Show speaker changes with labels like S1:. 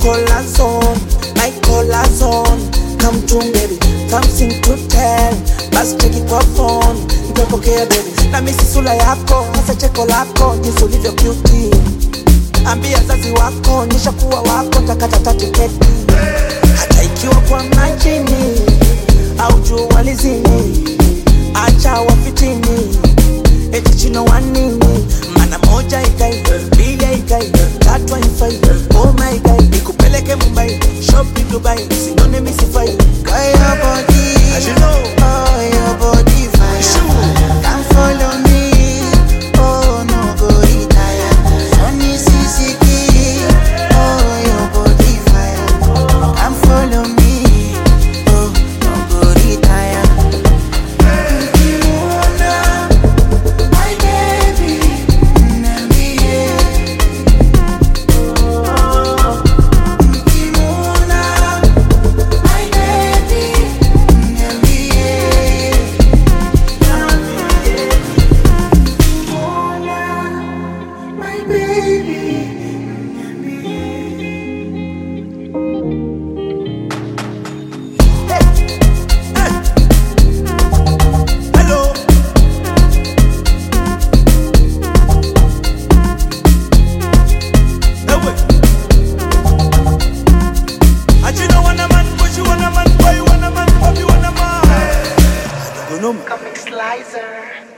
S1: collar zone, my collar zone. Come to baby, something to tell. Basi cheki kwa phone, nitapokea baby. Na misi sura yako, hasa cheko lako, jinsi ulivyo cute. Ambia zazi wako, nyesha kuwa wako, ntakata tiketi. Hata ikiwa kwa majini au jua lizini, acha wafitini eti chino wanini mana moja ikai mbili ikai tatu haifai oh my god nikupeleke mumbai shopping dubai sinone misifai
S2: Kaya body,
S1: As you know.
S2: oh your body fire.
S1: Sure.
S2: Come follow me, oh no go retire. Sunny Sisiki, oh your body fire. Come follow me, oh no go retire. Ukimuona, my baby, niambie. Ukimuona, my baby, niambie. My baby,
S1: hello ewe achino wana man pushi wana man boy wana man papi wana man
S3: Comic Slicer.